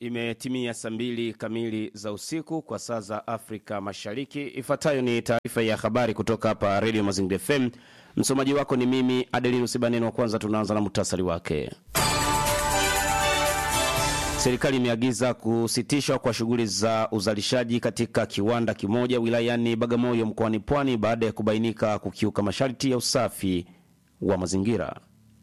Imetimia saa mbili kamili za usiku kwa saa za Afrika Mashariki. Ifuatayo ni taarifa ya habari kutoka hapa Radio Mazingira FM. Msomaji wako ni mimi Adelinus Baneno. Wa kwanza tunaanza na muhtasari wake. Serikali imeagiza kusitishwa kwa shughuli za uzalishaji katika kiwanda kimoja wilayani Bagamoyo mkoani Pwani baada ya kubainika kukiuka masharti ya usafi wa mazingira.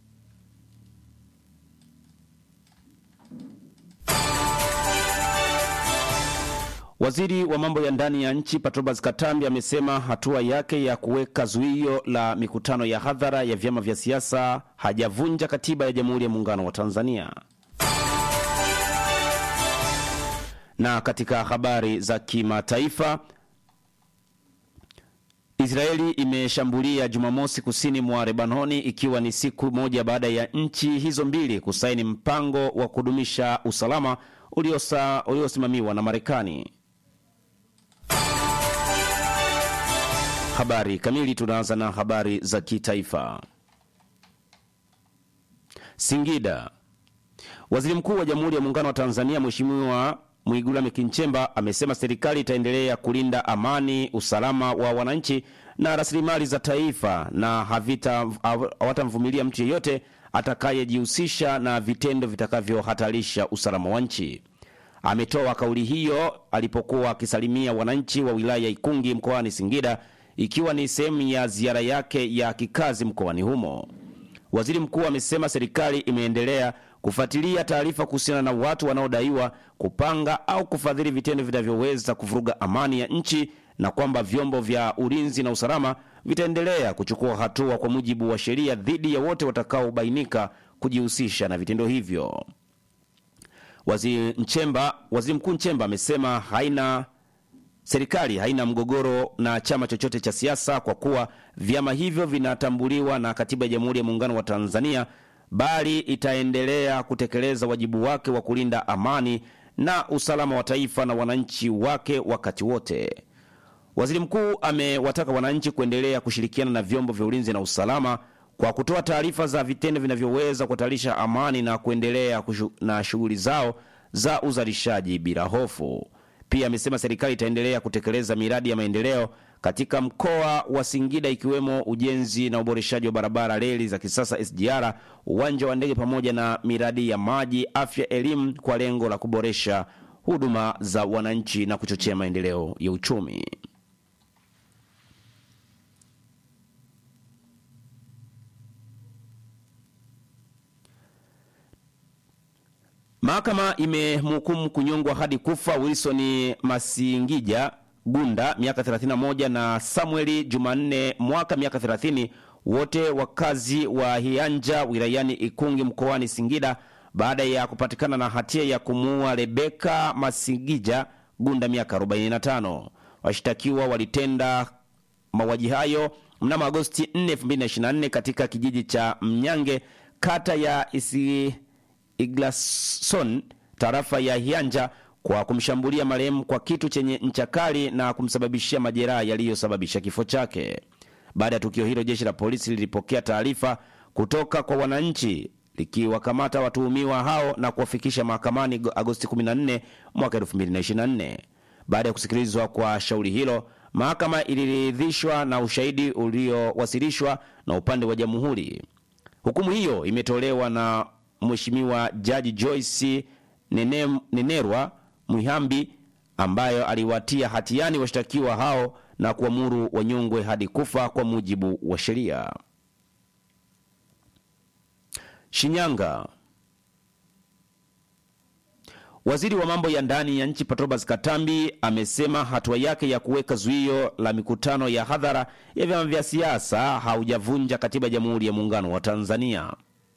Waziri wa mambo ya ndani ya nchi Patrobas Katambi amesema hatua yake ya kuweka zuio la mikutano ya hadhara ya vyama vya siasa hajavunja katiba ya Jamhuri ya Muungano wa Tanzania. Na katika habari za kimataifa, Israeli imeshambulia Jumamosi kusini mwa Lebanoni ikiwa ni siku moja baada ya nchi hizo mbili kusaini mpango wa kudumisha usalama uliosa, uliosimamiwa na Marekani. Habari kamili. Tunaanza na habari za kitaifa. Singida. Waziri Mkuu wa Jamhuri ya Muungano wa Tanzania Mheshimiwa Mwigulu Lameck Nchemba amesema serikali itaendelea kulinda amani, usalama wa wananchi na rasilimali za taifa na hawatamvumilia mtu yeyote atakayejihusisha na vitendo vitakavyohatarisha usalama wa nchi. Ametoa kauli hiyo alipokuwa akisalimia wananchi wa wilaya ya Ikungi mkoani Singida ikiwa ni sehemu ya ziara yake ya kikazi mkoani humo. Waziri mkuu amesema serikali imeendelea kufuatilia taarifa kuhusiana na watu wanaodaiwa kupanga au kufadhili vitendo vinavyoweza kuvuruga amani ya nchi na kwamba vyombo vya ulinzi na usalama vitaendelea kuchukua hatua kwa mujibu wa sheria dhidi ya wote watakaobainika kujihusisha na vitendo hivyo. Waziri Nchemba, Waziri Mkuu Nchemba amesema haina serikali haina mgogoro na chama chochote cha siasa kwa kuwa vyama hivyo vinatambuliwa na Katiba ya Jamhuri ya Muungano wa Tanzania, bali itaendelea kutekeleza wajibu wake wa kulinda amani na usalama wa taifa na wananchi wake wakati wote. Waziri mkuu amewataka wananchi kuendelea kushirikiana na vyombo vya ulinzi na usalama kwa kutoa taarifa za vitendo vinavyoweza kuhatarisha amani na kuendelea kushu, na shughuli zao za uzalishaji bila hofu. Pia amesema serikali itaendelea kutekeleza miradi ya maendeleo katika mkoa wa Singida ikiwemo ujenzi na uboreshaji wa barabara, reli za kisasa SGR, uwanja wa ndege pamoja na miradi ya maji, afya, elimu kwa lengo la kuboresha huduma za wananchi na kuchochea maendeleo ya uchumi. Mahakama imemhukumu kunyongwa hadi kufa Wilson Masingija Gunda miaka 31 na Samueli Jumanne Mwaka miaka 30, wote wakazi wa Hianja wilayani Ikungi mkoani Singida baada ya kupatikana na hatia ya kumuua Rebeka Masingija Gunda miaka 45. Washtakiwa walitenda mauaji hayo mnamo Agosti 4, 2024 katika kijiji cha Mnyange kata ya isi Iglason tarafa ya Hianja kwa kumshambulia marehemu kwa kitu chenye ncha kali na kumsababishia majeraha yaliyosababisha kifo chake. Baada ya tukio hilo, jeshi la polisi lilipokea taarifa kutoka kwa wananchi likiwakamata watuhumiwa hao na kuwafikisha mahakamani Agosti 14 mwaka 2024. Baada ya kusikilizwa kwa shauri hilo, mahakama iliridhishwa na ushahidi uliowasilishwa na upande wa jamhuri. Hukumu hiyo imetolewa na Mheshimiwa Jaji Joyce Nene, Nenerwa Mwihambi ambayo aliwatia hatiani washtakiwa hao na kuamuru wanyongwe hadi kufa kwa mujibu wa sheria. Shinyanga. Waziri wa mambo ya ndani ya nchi Patrobas Katambi amesema hatua yake ya kuweka zuio la mikutano ya hadhara ya vyama vya siasa haujavunja katiba ya Jamhuri ya Muungano wa Tanzania.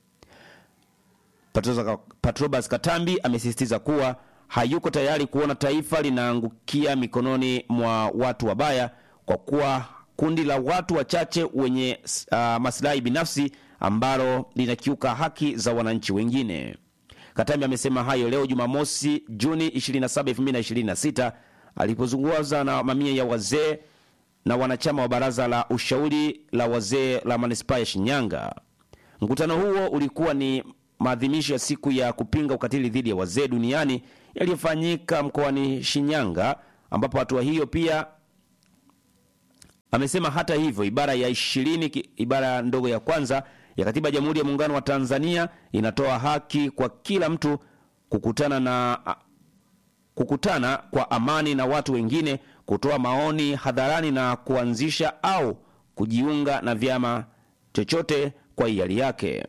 Patrobas Katambi amesisitiza kuwa hayuko tayari kuona taifa linaangukia mikononi mwa watu wabaya kwa kuwa kundi la watu wachache wenye uh, maslahi binafsi ambalo linakiuka haki za wananchi wengine. Katambi amesema hayo leo Jumamosi, Juni 27, 2026 alipozungumza na mamia ya wazee na wanachama wa baraza la ushauri la wazee la manispaa ya Shinyanga. Mkutano huo ulikuwa ni maadhimisho ya siku ya kupinga ukatili dhidi ya wazee duniani yaliyofanyika mkoani Shinyanga, ambapo hatua hiyo pia amesema hata hivyo ibara ya ishirini ibara ndogo ya kwanza ya katiba ya Jamhuri ya Muungano wa Tanzania inatoa haki kwa kila mtu kukutana na kukutana kwa amani na watu wengine, kutoa maoni hadharani na kuanzisha au kujiunga na vyama chochote kwa hiari yake.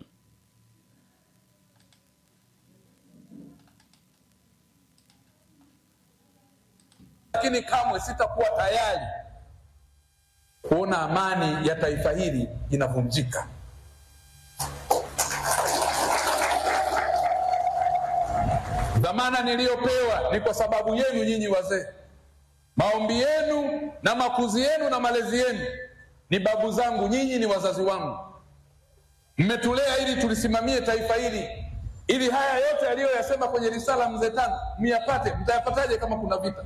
Lakini kamwe sitakuwa tayari kuona amani ya taifa hili inavunjika. Dhamana niliyopewa ni kwa sababu yenu nyinyi wazee. Maombi yenu na makuzi yenu na malezi yenu ni babu zangu, nyinyi ni wazazi wangu. Mmetulea ili tulisimamie taifa hili, ili haya yote aliyoyasema kwenye risala mzee Tano myapate. Mtayapataje kama kuna vita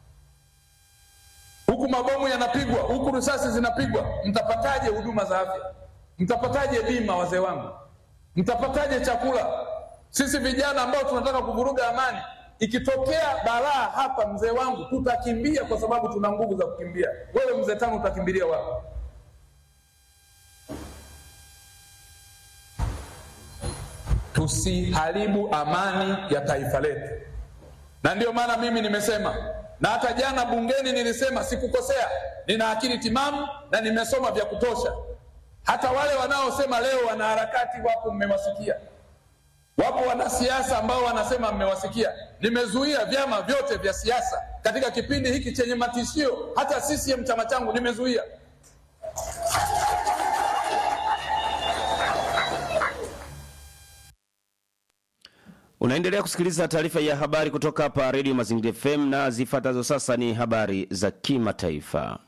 huku, mabomu yanapigwa huku, risasi zinapigwa? Mtapataje huduma za afya? Mtapataje bima, wazee wangu? Mtapataje chakula? Sisi vijana ambao tunataka kuvuruga amani, ikitokea balaa hapa, mzee wangu, tutakimbia kwa sababu tuna nguvu za kukimbia. Wewe mzee Tano utakimbilia wapi? Tusiharibu amani ya taifa letu, na ndiyo maana mimi nimesema, na hata jana bungeni nilisema, sikukosea, nina akili timamu na nimesoma vya kutosha. Hata wale wanaosema leo wanaharakati wapo, mmewasikia Wapo wanasiasa ambao wanasema mmewasikia. Nimezuia vyama vyote vya siasa katika kipindi hiki chenye matishio, hata CCM chama changu nimezuia. Unaendelea kusikiliza taarifa ya habari kutoka hapa Radio Mazingira FM na zifuatazo sasa ni habari za kimataifa.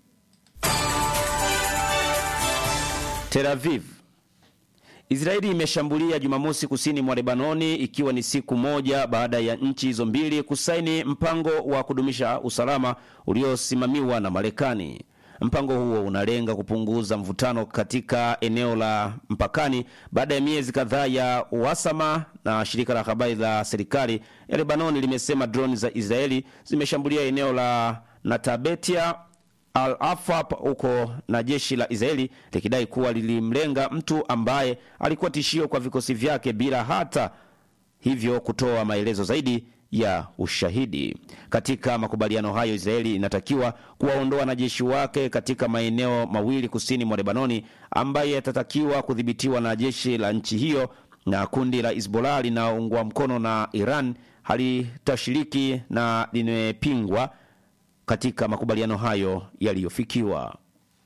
Tel Aviv Israeli imeshambulia Jumamosi kusini mwa Lebanoni ikiwa ni siku moja baada ya nchi hizo mbili kusaini mpango wa kudumisha usalama uliosimamiwa na Marekani. Mpango huo unalenga kupunguza mvutano katika eneo la mpakani baada ya miezi kadhaa ya uhasama, na shirika la habari la serikali ya Lebanoni limesema droni za Israeli zimeshambulia eneo la Natabetia Al Afab huko na jeshi la Israeli likidai kuwa lilimlenga mtu ambaye alikuwa tishio kwa vikosi vyake bila hata hivyo kutoa maelezo zaidi ya ushahidi. Katika makubaliano hayo, Israeli inatakiwa kuwaondoa wanajeshi wake katika maeneo mawili kusini mwa Lebanoni ambaye yatatakiwa kudhibitiwa na jeshi la nchi hiyo, na kundi la Hizbollah linaoungwa mkono na Iran halitashiriki na limepingwa katika makubaliano hayo yaliyofikiwa.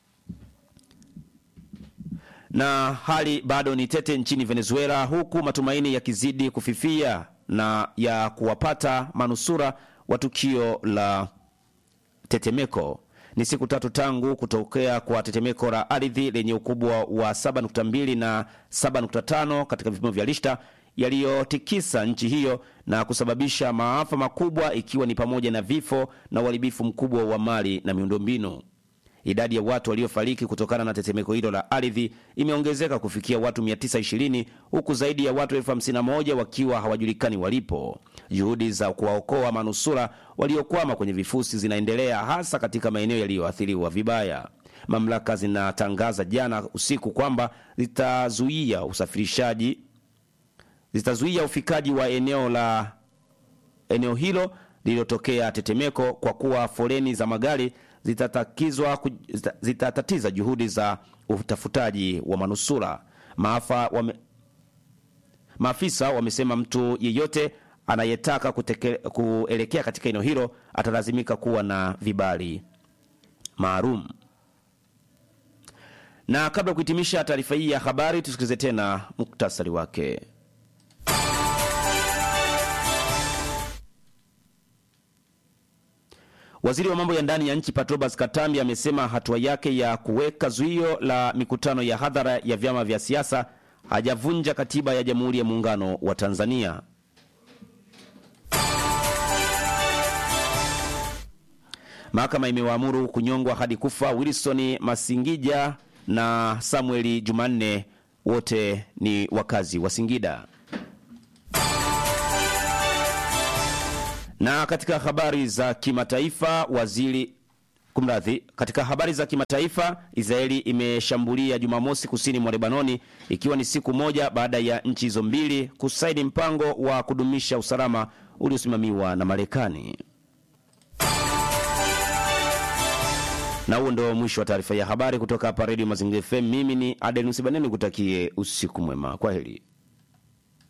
Na hali bado ni tete nchini Venezuela, huku matumaini yakizidi kufifia na ya kuwapata manusura wa tukio la tetemeko. Ni siku tatu tangu kutokea kwa tetemeko la ardhi lenye ukubwa wa 7.2 na 7.5 katika vipimo vya Richter yaliyotikisa nchi hiyo na kusababisha maafa makubwa ikiwa ni pamoja na vifo na uharibifu mkubwa wa mali na miundombinu. Idadi ya watu waliofariki kutokana na tetemeko hilo la ardhi imeongezeka kufikia watu 920 huku zaidi ya watu elfu hamsini na moja wakiwa hawajulikani walipo. Juhudi za kuwaokoa manusura waliokwama kwenye vifusi zinaendelea hasa katika maeneo yaliyoathiriwa vibaya. Mamlaka zinatangaza jana usiku kwamba zitazuia usafirishaji zitazuia ufikaji wa eneo la eneo hilo lililotokea tetemeko kwa kuwa foleni za magari zitatakizwa zitatatiza juhudi za utafutaji wa manusura. Maafa wame, maafisa wamesema mtu yeyote anayetaka kuteke, kuelekea katika eneo hilo atalazimika kuwa na vibali maalum. Na kabla ya kuhitimisha taarifa hii ya habari, tusikilize tena muktasari wake. Waziri wa mambo ya ndani ya nchi Patrobas Katambi amesema hatua yake ya kuweka zuio la mikutano ya hadhara ya vyama vya siasa hajavunja katiba ya Jamhuri ya Muungano wa Tanzania. Mahakama imewaamuru kunyongwa hadi kufa Wilson Masingija na Samueli Jumanne, wote ni wakazi wa Singida. Na katika habari za kimataifa, waziri kumradhi, katika habari za kimataifa, Israeli imeshambulia Jumamosi kusini mwa Lebanoni, ikiwa ni siku moja baada ya nchi hizo mbili kusaini mpango wa kudumisha usalama uliosimamiwa na Marekani. Na huo ndio mwisho wa taarifa ya habari kutoka hapa Redio Mazingira FM. Mimi ni Adenus Baneni, kutakie usiku mwema. Kwa heri.